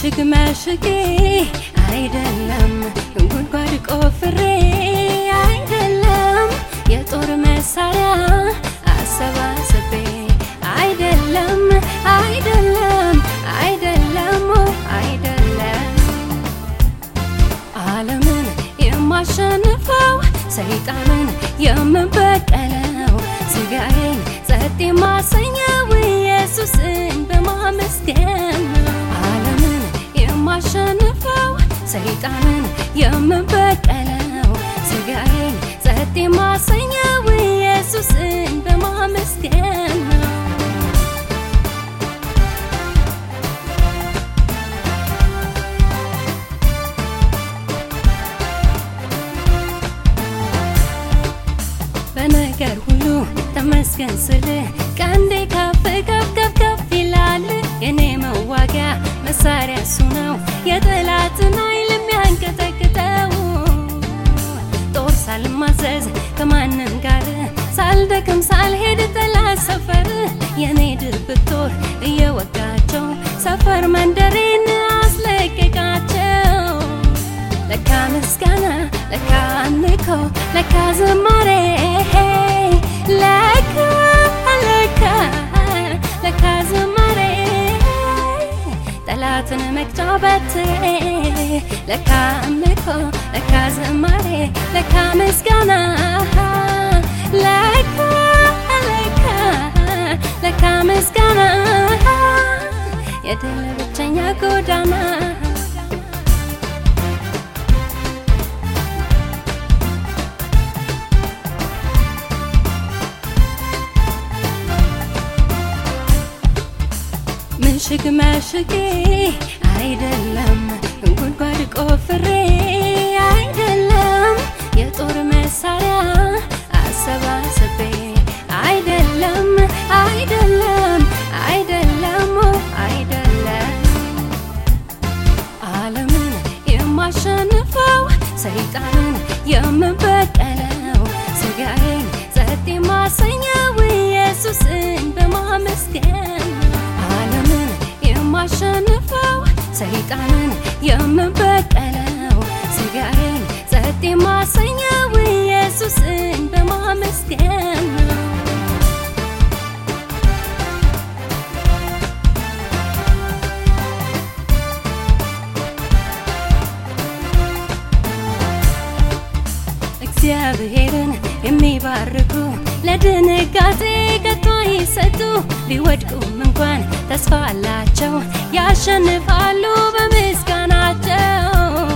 ምሽግ መሽጌ አይደለም ጉድጓድ ቆፍሬ አይደለም የጦር መሳሪያ አሰባስቤ አይደለም አይደለም አይደለም አይደለም ዓለምን የማሸንፈው ሰይጣንን የምበቀለው ስጋዬን ጸጥ የማሰኘው ኢየሱስን በማመስገን ነው። ዓለምን የማሸንፈው ሰይጣንን የምበቀለው ስጋዬን ጸጥ የማሰኘው ኢየሱስን በማመስገን ነው። በነገር ሁሉ ተመስገን ስል ቀንዴ ከፍ ከፍ ከፍ ከፍ ይላል። የኔ መዋጊያ መሳሪያ እሱ ነው፣ የጠላትን ኃይል የሚያንቀጠቅጠው። ጦር ሳልማዘዝ ከማንም ጋር ሳልደክም ሳልሄድ ጠላት ሰፈር የኔ ድብቅ ጦር እየወጋቸው ሰፈር መንደሬን አስለቀቃቸው። ለካ ምስጋና ለካ አምልኮ ለካ ዝማሬ ለካ ለካ ለካ ዝማሬ ጠላትን መቅጫ በትሬ ለካ አምልኮ ለካ ዝማሬ ለካ ምስጋና ለካ ለካ ለካ ምስጋና የድል ብቸኛ ጎዳና ምሽግ መሽጌ አይደለም ጉድጓድ ቆፍሬ አይደለም የጦር መሳሪያ አሰባስቤ አይደለም አይደለም አይደለም አይደለም ዓለምን የማሸንፈው ሰይጣንን የምበቀለው ስጋዬን ጸጥ የማሰኘው ኢየሱስን በማመስገን ዓለምን የማሸንፈው ሰይጣንን የምበቀለው ስጋዬን ጸጥ የማሰኘው ኢየሱስን በማመስገን ነው። እግዚአብሔርን የሚባርኩ ለድንጋጤ ከቶ ይሰጡ ቢወድቁም እንኳን ተስፋ አላቸው ያሸንፋሉ በምስጋናቸው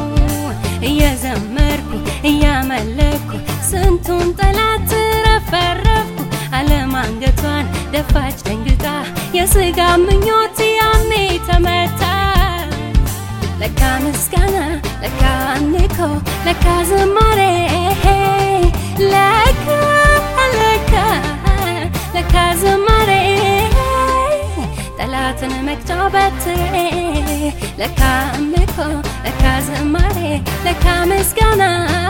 እየዘመርኩ እያመለኩ ስንቱን ጠላት ረፈረፍኩ ዓለም አንገቷን ደፋች ደንግጣ የስጋ ምኞት ያኔ ተመታ ለካ ምስጋና ለካ አምልኮ ለካ ዝማሬ ለካ ለካ ለካ ዝማሬ ጠላትን መቅጫ በትሬ ለካ አምልኮ ለካ ዝማሬ ለካ ምስጋና